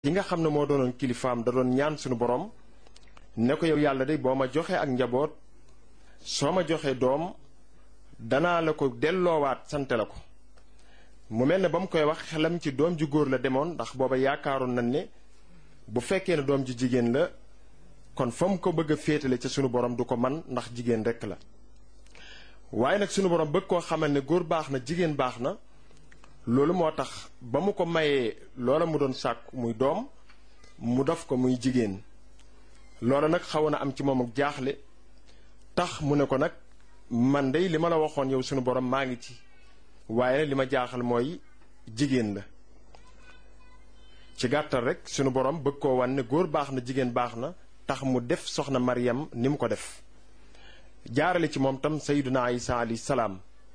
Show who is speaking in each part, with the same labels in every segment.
Speaker 1: yi nga xam ne moo doonoon kilifaam da doon ñaan suñu borom ne ko yow yàlla de boo ma joxee ak njaboot soo ma joxee doom danaa la ko delloowaat sante la ko mu mel ne ba mu koy wax xelam ci doom ju góor la demoon ndax booba yaakaaroon nañ ne bu fekkee ne doom ju jigéen la kon fa mu ko bëgg a féetale ca sunu borom du ko man ndax jigéen rekk la waaye nag sunu borom bëgg koo xamal ne góor baax na jigéen baax na loolu moo tax ba mu ko mayee loola mu doon sàkku muy doom mu def ko muy jigéen loola nag xawoon na am ci moom ak jaaxle tax mu ne ko nag man dey li ma la waxoon yow sunu borom maa ngi ci waaye li ma jaaxal mooy jigéen la ci gàttal rek sunu borom bëgg koo wan ne góor baax na jigéen baax na tax mu def soxna Maryam ni mu ko def jaarale ci moom tam sayyiduna Isa alayhi salaam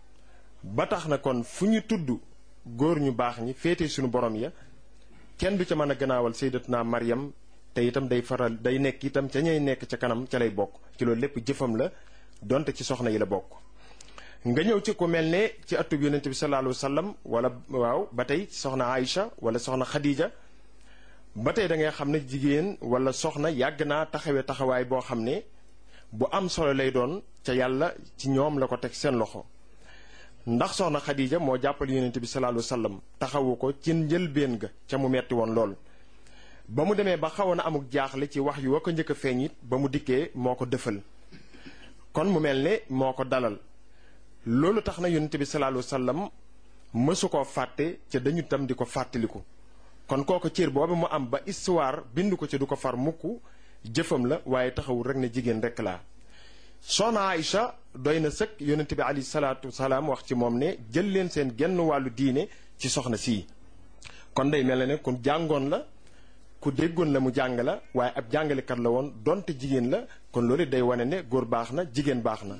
Speaker 1: ba tax na kon fu ñu tudd góor ñu baax ñi féete sunu borom ya kenn du ca mën a gannaawal sayyidatuna Maryam te itam day faral day nekk itam ca ñay nekk ca kanam ca lay bokk ci loolu lépp jëfam la donte ci soxna yi la bokk nga ñëw ci ku mel ne ci atub yonente bi sallallahu alayhi wa sallam wala waaw ba tey soxna Aïcha wala soxna Khadija ba tey da ngay xam ne jigéen wala soxna yàgg naa taxawee taxawaay boo xam ne bu am solo lay doon ca yàlla ci ñoom la ko teg seen loxo ndax soxna Khadija moo jàppal yonente bi sallallahu alayhi wa sallam taxawu ko ci njëlbéen ga ca mu metti woon lool ba mu demee ba xawoon a amuk jaaxle ci wax yu wa ko njëkk a feeñ it ba mu dikkee moo ko dëfal kon mu mel ne moo ko dalal loolu tax na yonente bi sallallahu alayhi wa sallam mësu koo fàtte ca dañu tam di ko fàttaliku kon kooku cër boobu mu am ba histoire bind ko ci du ko far mukk jëfam la waaye taxawul rek ne jigéen rek laa soxna Aïcha doy na sëkk yonente bi alayhi salaatu salaam wax ci moom ne jël leen seen genn wàllu diine ci soxna sii kon day mel ne ku jàngoon la ku déggoon la mu jàng la waaye ab jàngalekat la woon donte jigéen la kon loolu day wane ne góor baax na jigéen baax na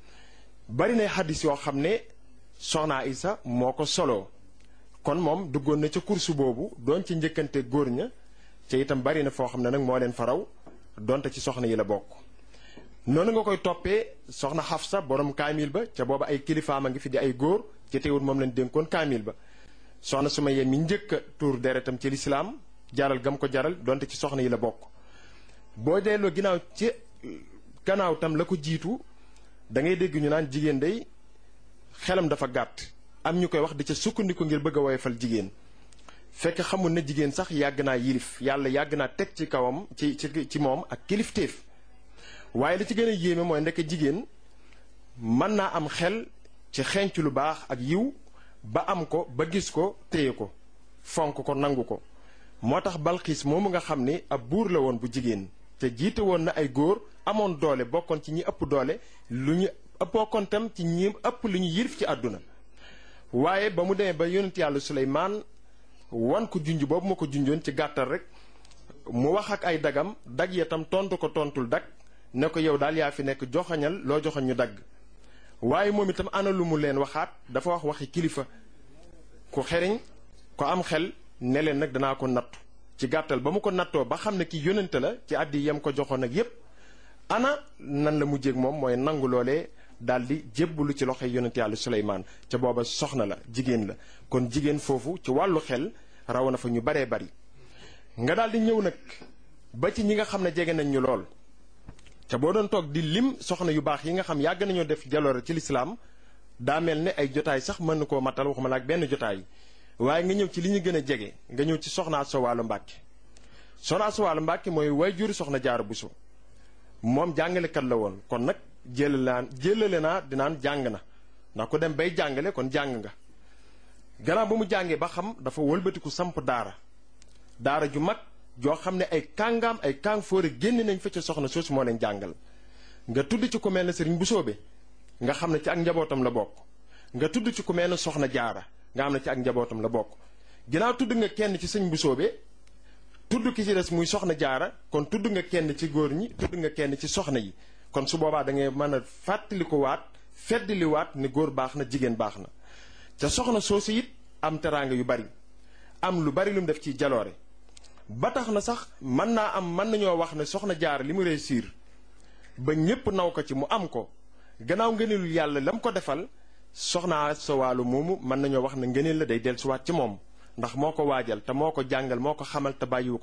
Speaker 1: bari na xaddis yoo xam ne soxna Aïcha moo ko soloo kon moom duggoon na ca kursu boobu doon ci njëkkante góor ña ca itam bari na foo xam ne nag moo leen faraw donte ci soxna yi la bokk noonu nga koy toppee soxna Xafsa borom kaamil ba ca booba ay kilifaam a ngi fi di ay góor ci teewul moom lañ dénkoon kaamil ba soxna Sumayya mi njëkk a tuur deretam ci lislaam jaral gam ko jaral donte ci soxna yi la bokk boo delloo ginnaaw ci gannaaw tam la ko jiitu da ngay dégg ñu naan jigéen day xelam dafa gàtt am ñu koy wax di ca sukkandiku ngir bëgg a woyofal jigéen fekk xamul na jigéen sax yàgg naa yilif yàlla yàgg naa teg ci kawam ci ci ci moom ak kilifteef waaye li ci gën a yéeme mooy ndekk jigéen mën naa am xel ci xenc lu baax ak yiw ba am ko ba gis ko téye ko fonk ko nangu ko moo tax balxiis moomu nga xam ni ab buur la woon bu jigéen te jiite woon na ay góor amoon doole bokkoon ci ñi ëpp doole lu ñu bokkoon tam ci ñi ëpp lu ñu yilif ci àdduna waaye ba mu demee ba yonent yàlla Suleymaan wan ko junj boobu ma ko junjoon ci gàttal rek mu wax ak ay dagam dag ya tam tontu ko tontul dag ne ko yow daal yaa fi nekk joxañal loo joxañ ñu dagg waaye moom itam ana lu mu leen waxaat dafa wax waxi kilifa ku xeriñ ko am xel ne leen nag danaa ko nattu ci gàttal ba mu ko nattoo ba xam ne ki yónnante la ci àddi yam ko joxoon ak yépp ana nan la mujjéeg moom mooy nangu loolee daal di jébbalu ci loxoy yonent yàlla Suleymaan ca booba soxna la jigéen la kon jigéen foofu ci wàllu xel raw na fa ñu baree bari nga daal di ñëw nag ba ci ñi nga xam ne jege nañ ñu lool te boo doon toog di lim soxna yu baax yi nga xam yàgg nañoo def jaloore ci lislaam daa mel ne ay jotaay sax mën na koo matal waxuma la ak benn jotaay waaye nga ñëw ci li ñu gën a jege nga ñëw ci soxna Asta Walo Mbàkke soxna Asta Walo Mbàkke mooy waajuru soxna Jaara Buso moom jàngalekat la woon kon nag jëlalaan jëlale naa dinaan jàng na ndax ku dem bay jàngale kon jàng nga gannaaw ba mu jàngee ba xam dafa wëlbatiku samp daara daara ju mag joo xam ne ay kàngaam ay kàng fóore génn nañ fa ca soxna soosu moo leen jàngal nga tudd ci ku mel ne sëriñ bu soobe nga xam ne ci ak njabootam la bokk nga tudd ci ku mel ne soxna jaara nga xam ne ci ak njabootam la bokk ginnaaw tudd nga kenn ci sëñ bu soobe tudd ki ci des muy soxna jaara kon tudd nga kenn ci góor ñi tudd nga kenn ci soxna yi kon su boobaa da ngay mën a fàttali ko waat feddali waat ne góor baax na jigéen baax na ca soxna soosu it am teraanga yu bari am lu bari lu mu def ci jaloore ba tax na sax mën naa am mën nañoo wax ne soxna jaara li mu réussir ba ñépp naw ko ci mu am ko gannaaw ngëneelu yàlla la mu ko defal soxna Asta Walo moomu mën nañoo wax ne ngëneel la day dellusiwaat ci moom ndax moo ko waajal te moo ko jàngal moo ko xamal te bàyyiwu